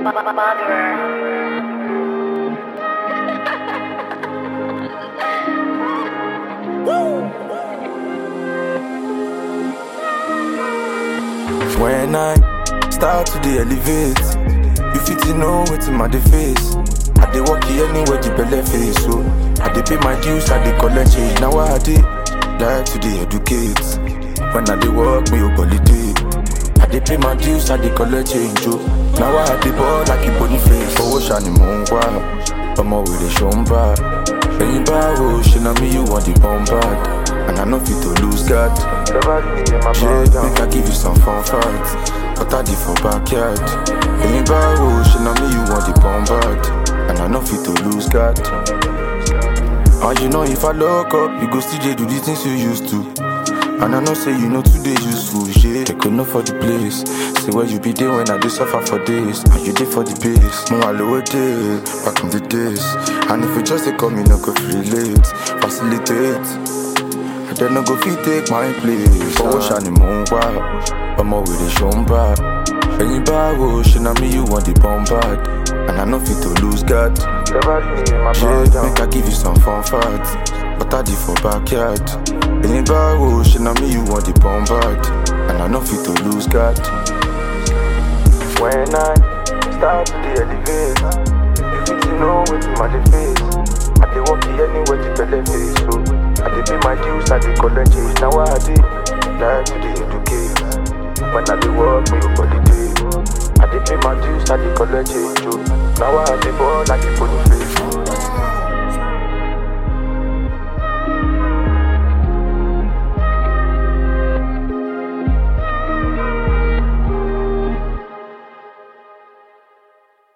When I start to the elevate, you fit to know what's in my face. I dey walk here anywhere the belly face, so I dey pay my dues, I dey collect change. Now I dey like to dey educate. When I dey work, me go holiday. I dey pay my dues, I dey collect change, oh. Now I dey ball like a bony face. Owó ṣàní mò ń wá, ọmọ wèrè ṣó ń bá. Ẹyin báwo ṣe na me you want the bomb bag? And I know fit to lose guard. Shit, make I give you some fun facts. But I did for backyard. Ẹyin báwo ṣe na me you want the bomb bag? And I know fit to lose guard. And you know if I lock up, you go still dey do the things you used to. And I know say you know today useful shit. They could know for the place. Say where you be there when I do suffer for days. And you did for the base. More lower day, back in the days. And if you just say come, you no go relate, facilitate. I don't no go fit take my place. Owó ṣàní mò ń wá, ọmọ wèrè ṣó ń bá. Ẹyin báwo ṣe na me you want the bomb bag? And I know fit to lose guard. Shit, make I give you some fun facts. But I did for backyard. Ẹyin báwo ṣe na me you want the bomb bag? And I know fit to lose guard. When I start to the elevate, you fit to know wetin my dey face. I dey walk here anywhere the belle face, so I dey pay my dues, I dey collect change. Now I dey like to dey educate. When I dey work, me go holiday. I dey pay my dues, I dey collect change, oh. Now I dey ball like a bony face.